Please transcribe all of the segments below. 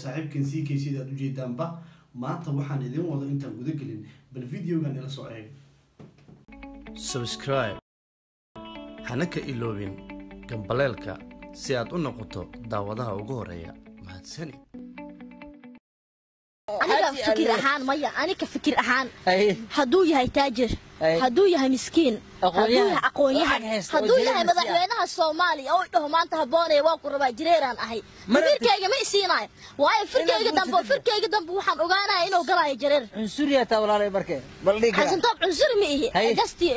saaxiibkan c k sida aad ujeedaanba maanta waxaan idiin wado intaan guda gelin bal videogan ila soo eeg subscribe hana ka iloobin gambaleelka si aad u noqoto daawadaha ugu horeeya mahadsanid aniga fikir ahaan maya aniga fikir ahaan Haye. hadduu yahay taajir Haye. hadduu yahay miskiin hadduu Aqoonyahan. yahay aqoonyahan Lacag haysta oo hadduu jireer yahay nasiya. madaxweynaha soomaaliya oo dhaho maanta haboonaya waa ku rabaa jireeraan ahay Mar- fikirkayga ma isiinayo waayo firkayga Inaad dambe guursato. firkayga dambe waxaan ogaanaya inuu galaayo jireer cunsuriya taa walaalay marke bal dhigi kara xasantoob cunsuri ma ihi Haye. gastii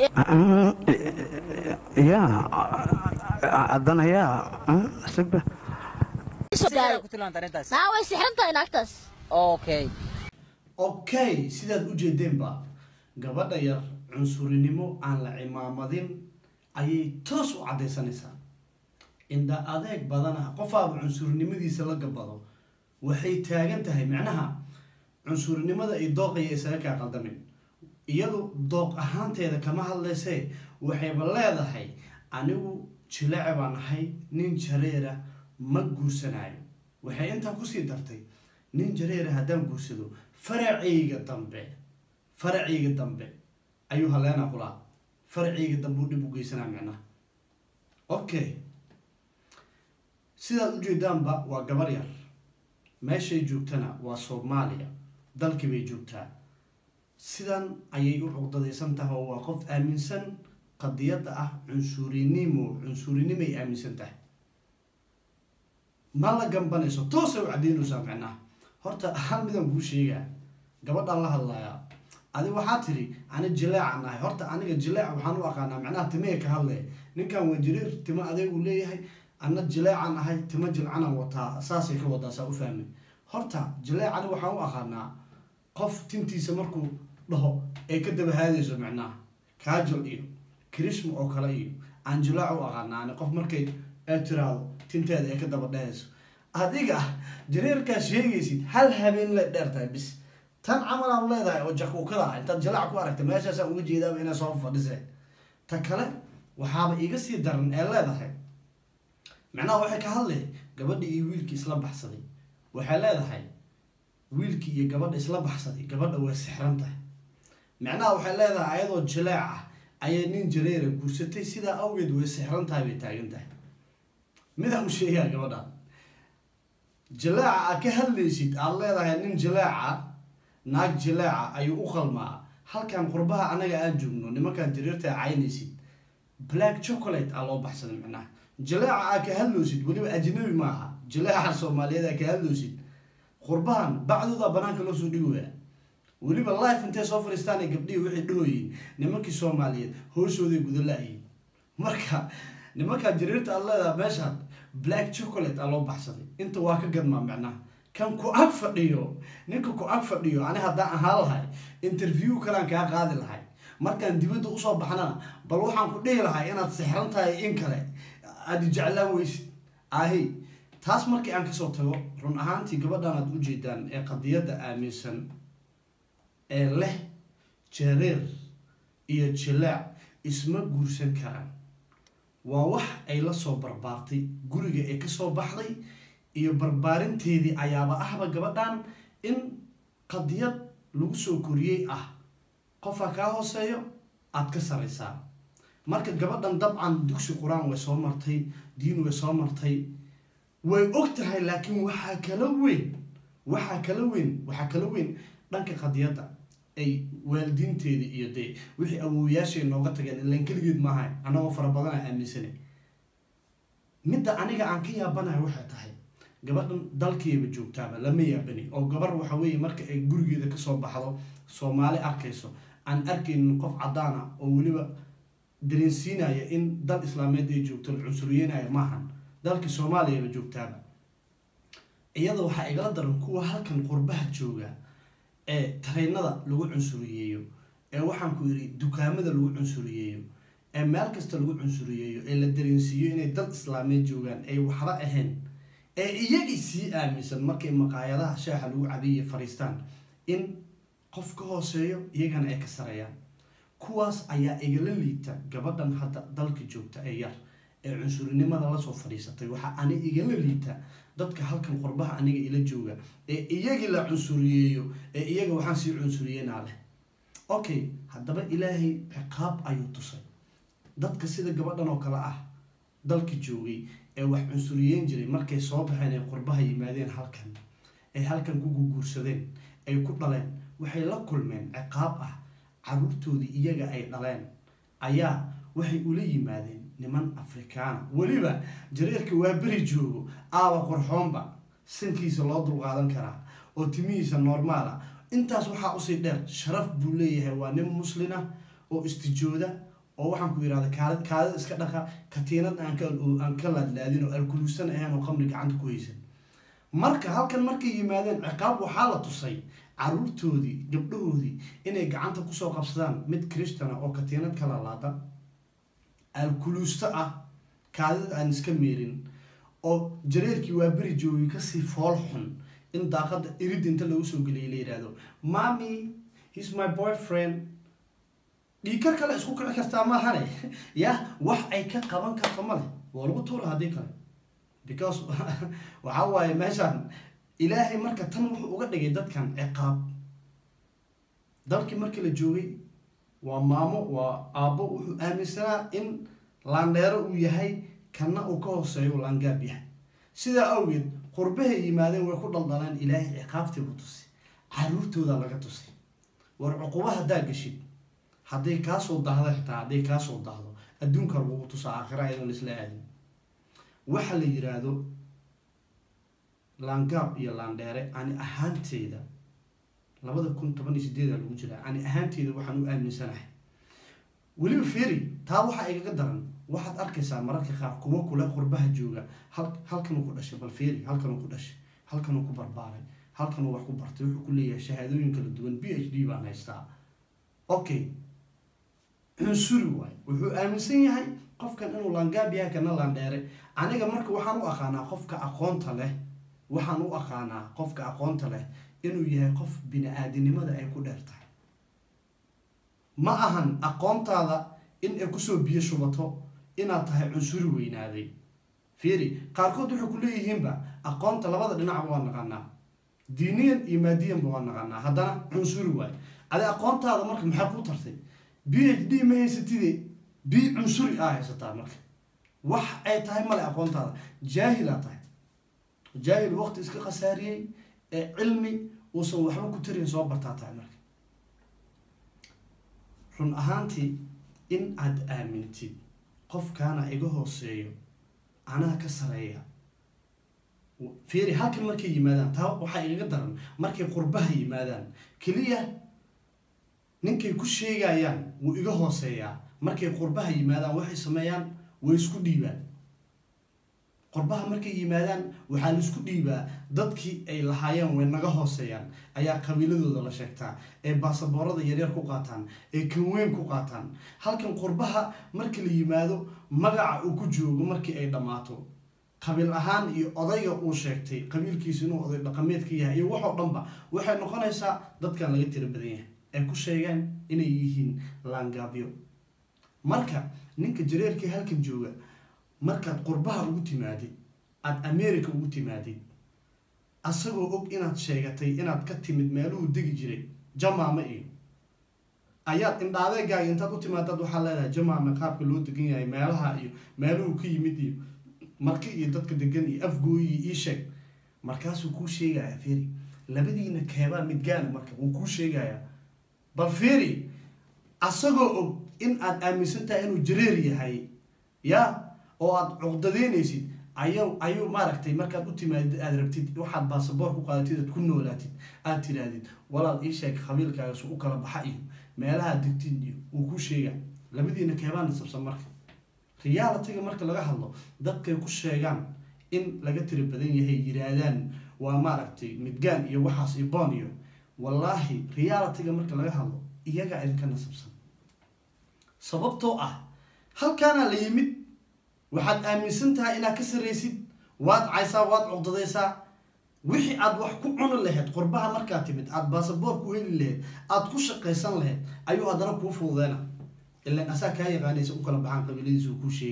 ya haddana yaa sigba soo Sidee gaaray ku tilaanta arrintaas naa way sixran tahay naagtaas okay okay sidaad ujeedeenba gabadha yar cunsurinimo aan la cimaamadin ayay toos u caddaysanaysaa indha adeeg badana qofaaba cunsurinimadiisa la gabado waxay taagan tahay macnaha cunsurinimada ay dooqaya isaga kaa qaldamin iyadu dooq ahaanteeda kama hadlaysee waxayba leedahay anigu jileece baan ahay nin jareera ma guursanayo waxay intaa kusii dartay nin jareera haddaan guursado faracayga dambe faracayga dambe ayuu haleena kulaa faracayga dambe u dhib u geysanaa micnaha okay sidaad ujeedaanba waa gabar yar meeshay joogtana waa soomaaliya dalkii bay joogtaa sidan ayay u cuqdadaysan tahay oo waa qof aaminsan qadiyadda ah cunsurinimo cunsurinimay aaminsan tahay ma la gambanayso toosay u caddeynaysaa micnaha horta hal midaan kuu sheegaa gabadhaan la hadlayaa adi waxaa tiri ani jileecan ahay horta aniga jileeca waxaan u aqaanaa macnaha timee ka hadlaya ninkan waa jiriir timo adeeg uu leeyahay ana jileecan ahay timo jilcanan wataa saasay ka wadaa saa u fahmay horta jileecani waxaan u aqaanaa qof tintiisa markuu dhaho ay ka daba haadayso micnaha kaajal iyo krishma oo kale iyo aan jilaac u aqaanaa ani qof markay ay tiraahdo tinteeda ay ka daba dhehayso adiga jareerkaa sheegaysid hal habeen la dheer tahay bis tan camal aan leedahay oo jakuukada ah intaad jalaac ku aragta meeshaasaan uga jeedaaba inay soo fadhiseen ta kale waxaaba iga sii daran ee leedahay macnaha waxay ka hadlay gabadha iyo wiilkii isla baxsaday waxay leedahay wiilkii iyo gabadha isla baxsaday gabadha way sixran tahay macnaha waxay leedahay ayadoo jileec ah ayay nin jareera guursatay sidaa awgeed way sixran tahay bay taagan tahay midaan u sheegaa gabadhan jileeca aad ka hadlaysid aada leedahay nin jileeca naag jileeca ayuu u qalmaa halkan qurbaha anaga aan joogno nimankaan jariirta caynaysid black chocolate aa loo baxsaday micnaha jileeca aad ka hadloosid weliba ajnabi maaha jileeca soomaaliyeed aad ka hadloosid qurbahan bacdooda banaanka loo soo dhigaya weliba life intay soo fadhiistaan ay gabdhihii waxay dhahoyiin nimankii soomaaliyeed hooshooday gudala-yiin marka nimankaan jariirta aad leedahay meeshaan black chocolate aa loo baxsaday inta waa ka gadmaa micnaha kan ku ag fadhiyo ninka ku ag fadhiyo ani haddaan ahaan lahay interview kalaan kaa qaadi lahay markaan dibadda usoo baxnana bal waxaan ku dhihi lahay inaad sixran tahay in kale aada jeclaan weysid ahi taas markii aan kasoo tago run ahaantii gabadhan aad ujeedaan ee qadiyadda aaminsan ee leh jareer iyo jilaac isma guursan karaan waa wax ay la soo barbaartay guriga ee kasoo baxday iyo barbaarinteedii ayaaba ahba gabadhan in qadiyad lagu soo koriyey ah qofka kaa hooseeyo aada ka saraysaa marka gabadhan dabcan dugsi qur-aan way soo martay diin way soo martay way og tahay laakiin waxaa kala weyn waxaa kala weyn waxaa kala weyn dhanka qadiyadda ay waalidiinteedii iyo dee wixii awooyaashay nooga tageen ilaan keligeed maaha annagoo fara badana aaminsanay midda aniga aan ka yaabanahay waxay tahay gabadhan dalkeeba joogtaaba lama yaabani oo gabar waxa weeye marka ay gurigeeda kasoo baxdo soomaali arkayso aan arkaynin qof caddaana oo weliba dareensiinaya in dal islaameed ay joogto la cunsuriyeenaya maahan dalkii soomaaliyaba joogtaaba iyada waxaa igala daran kuwa halkan qurbaha jooga ee tareynada lagu cunsuriyeeyo ee waxaan ku yidhi dukaamada lagu cunsuriyeeyo ee meel kasta lagu cunsuriyeeyo ee la dareensiiyo inay dal islaameed joogaan ay waxba ahayn ee iyagii sii aaminsan markay maqaayadaha shaaxa lagu cabiya fariistaan in qof ka hooseeyo iyagana ay ka sareeyaan kuwaas ayaa igala liigta gabadhan hadda dalka joogta ee yar ee cunsurinimada lasoo fadhiisatay waxaa ani igala liita dadka halkan qurbaha aniga ila jooga ee iyagii la cunsuriyeeyo ee iyaga waxaan sii cunsuriyeynaa leh okay haddaba ilaahay ciqaab ayuu tusay dadka sida gabadhan oo kale ah dalka joogay ee wax cunsuriyeyn jiray markay soo baxeen ay qurbaha yimaadeen halkan ay halkan ku guguursadeen ay ku dhaleen waxay la kulmeen ciqaab ah caruurtoodii iyaga ay dhaleen ayaa waxay ula yimaadeen niman afrikaana weliba jareerka waa beri joogo aaba qorxoonba sankiisa loo dulqaadan karaa oo timihiisa normaala intaas waxaa usii dheer sharaf buu leeyahay waa nin muslina oo istijooda oo waxaan ku yidhahda kaad kaadida iska dhaqa katiinad aan ka aan ka laadlaadin oo alkuluusan ahayn oo qamri gacanta ku haysan marka halkan markay yimaadeen ciqaab waxaa la tusay caruurtoodii gabdhahoodii inay gacanta kusoo qabsadaan mid christana oo katiinad ka laalaada alkuluusto ah kaadida aan iska meerin oo jareerkii waa beri joogay kasii fool xun in daaqada irid inta lagu soo geliyay la yidhaahdo mami he's my boyfriend dhiikar kale isku kici kartaa maahane ya wax ay ka qaban karto male waa lagu tuura haddii kale because waxaa waaye meeshaan ilaahay marka tan wuxuu uga dhigay dadkan ciqaab dalkii markii la joogay waa maamo waa aabbo wuxuu aaminsanaa in laandheero uu yahay kana uu ka hooseeyo laangaab yahay sidaa awgeed qurbahay yimaadeen way ku dhaldaleen ilaahay ciqaabtii buu tusay caruurtooda laga tusay war cuquba haddaa geshid hadday kaasoo dahdo xitaa hadday kaasoo dahdo adduunka lagugu tusaa aakhira ayadoon laisla aadin waxa la yiraahdo laangaab iyo laandheere ani ahaanteyda labada kun toban iyo sideeda lagu jiraa ani ahaanteyda waxaan u aaminsanahay weliba feri taa waxaa igaga daran waxaad arkaysaa mararka qaar kuwo kule qurbaha jooga hal halkanuu ku dhashay bal feri halkanuu ku dhashay halkanuu ku barbaaray halkanuu wax ku bartay wuxuu ku leeyahay shahaadooyin kala duwan b h d baan haystaa okay cunsuri waayo wuxuu aaminsan yahay qofkan inuu laangaab yahay kana laandheere aniga marka waxaan u aqaanaa qofka aqoonta leh waxaan u aqaanaa qofka aqoonta leh inuu yahay qof bini-aadinimada ay ku dheer tahay ma ahan aqoontaada in ay kusoo biyo shubato inaad tahay cunsuri weynaaday fiiri qaarkood waxay ku leeyihiinba aqoonta labada dhinacba waa naqanaa diiniyan iyo maadiyanba waa naqanaa haddana cunsuri waayo adi aqoontaada marka maxaa kuu tartay b h d ma haysatide b cunsuri aa haysataa marka wax ay tahay male aqoontaada jaahilaa tahay jaahil waqti iska khasaariyey ee cilmi uusan waxba ku tarin soo bartaa tahay marka run ahaantii in aada aamintid qofkaana iga hooseeyo anaa ka sareeya fiiri halkan markay yimaadaan taa waxaa igaga daran markay qurbaha yimaadaan keliya ninkay ku sheegayaan wuu iga hooseeyaa markay qurbaha yimaadaan waxay sameeyaan way isku dhiibaan qurbaha markay yimaadaan waxaa la isku dhiibaa dadkii ay lahaayeen way naga hooseeyaan ayaa qabiiladooda la sheegtaa ee baasaboorada yaryar ku qaataan ee kanweyn ku qaataan halkan qurbaha markii la yimaado magaca uu ku joogo markii ay dhammaato qabiil ahaan iyo odayga uu sheegtay qabiilkiisu inuu oday dhaqameedka yahay iyo waxoo dhanba waxay noqonaysaa dadkan laga tira badan yahay ay ku sheegaan inay yihiin laangaabyo marka ninka jareerkii halkan jooga markaad qurbaha ugu timaadid aada america ugu timaadid asagoo og inaad sheegatay inaad ka timid meeluhu degi jiray jamaame iyo ayaad indhaadeegaaga intaad u timaadaad waxaa leedahay jamaame qaabka loo degan yahay meelaha iyo meeluhu ka yimid iyo marki iyo dadka degan iyo afgooyi iyo ii sheeg markaasuu kuu sheegaya feri labadiina keebaa midgaana marka wuu kuu sheegayaa bal feri asagoo og in aad aaminsan tahay inuu jareer yahay ya oo aada cuqdadeynaysid ayuu ayuu maaragtay markaad u timaadid aada rabtid waxaad baasaboor ku qaadatid aad ku noolaatid aada tidhaahdid walaal ii sheeg qabiilkaaga su u kala baxa iyo meelaha degtid iyo wuu kuu sheegaa labadiina keebaa nasabsan marka realitiga marka laga hadlo dadkay ku sheegaan in laga tira badan yahay yiraahdaan waa maaragtay midgaan iyo waxaas iyo boon iyo wallaahi realitiga marka laga hadlo iyagaa idinka nasabsan sababtoo ah halkaanaa la yimid waxaad aaminsan tahay inaad ka saraysid waad caysaa waad cuqdadaysaa wixii aad wax ku cuni lahayd qurbaha markaad timid aada baasaboor ku heli lahayd aada ku shaqaysan lahayd ayuu haddana kuu fududeyna ilan asaa kaa yaqaanaysa u kala baxaan qabiiladiisa uu kuu sheegaa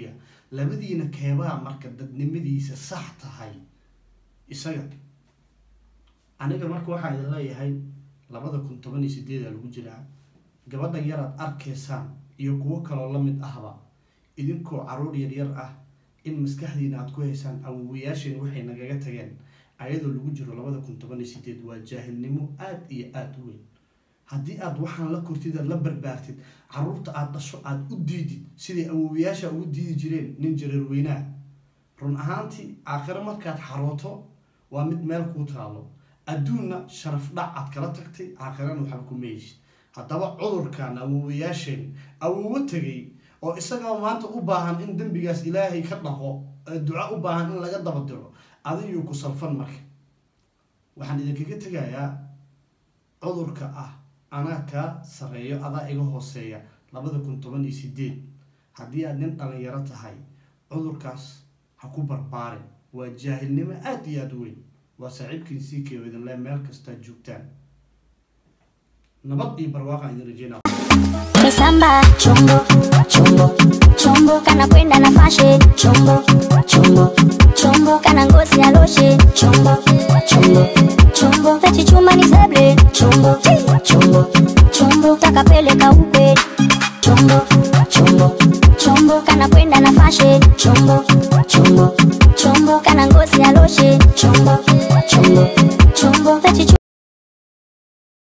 labadiina keebaa marka dadnimadiisa sax tahay isaga aniga marka waxaa idin leeyahay labada kun toban iyo sideeda lagu jiraa gabadhan yaraad arkaysaan iyo kuwo kaloo la mid ahba idinkoo caruur yaryar ah in maskaxdiina aad ku haysaan awowayaasheen waxay nagaga tageen ayadoo lagu jiro labada kun toban iyo sideed waa jaahilnimo aada iyo aada u weyn haddii aad waxaan la kortid aad la barbaartid caruurta aada dhasho aada u diidid siday awowayaasha ugu diidi jireen nin jareer weynaa run ahaantii aakhiro markaad xarooto waa mid meel kuu taalo adduunna sharaf dhac aad kala tagtay aakhirana waxba ku meeysid haddaba cudurkan awowayaasheen awowo tegay oo isagaa maanta u baahan in dembigaas ilaahay ka dhaqo duco u baahan in laga daba diro adiguu ku salfan marka waxaan idinkaga tegayaa cudurka ah anaa kaa sareeyo adaa iga hooseeya labada kun toban iyo sideed haddii aad nin dhalinyaro tahay cudurkaas ha ku barbaarin waa jaahilnimo aada iyo aada u weyn waa saaxiibkiin sii keeyo idinle meel kastaad joogtaan nabad iyo barwaaqaan idin rajeynaa Misamba chombo chombo chombo kana kwenda na fashe chombo chombo chombo kana ngozi ya loshe chombo chombo chombo pechi chuma ni seble chombo chombo chombo takapeleka ukwe chombo chombo chombo kana kwenda na fashe chombo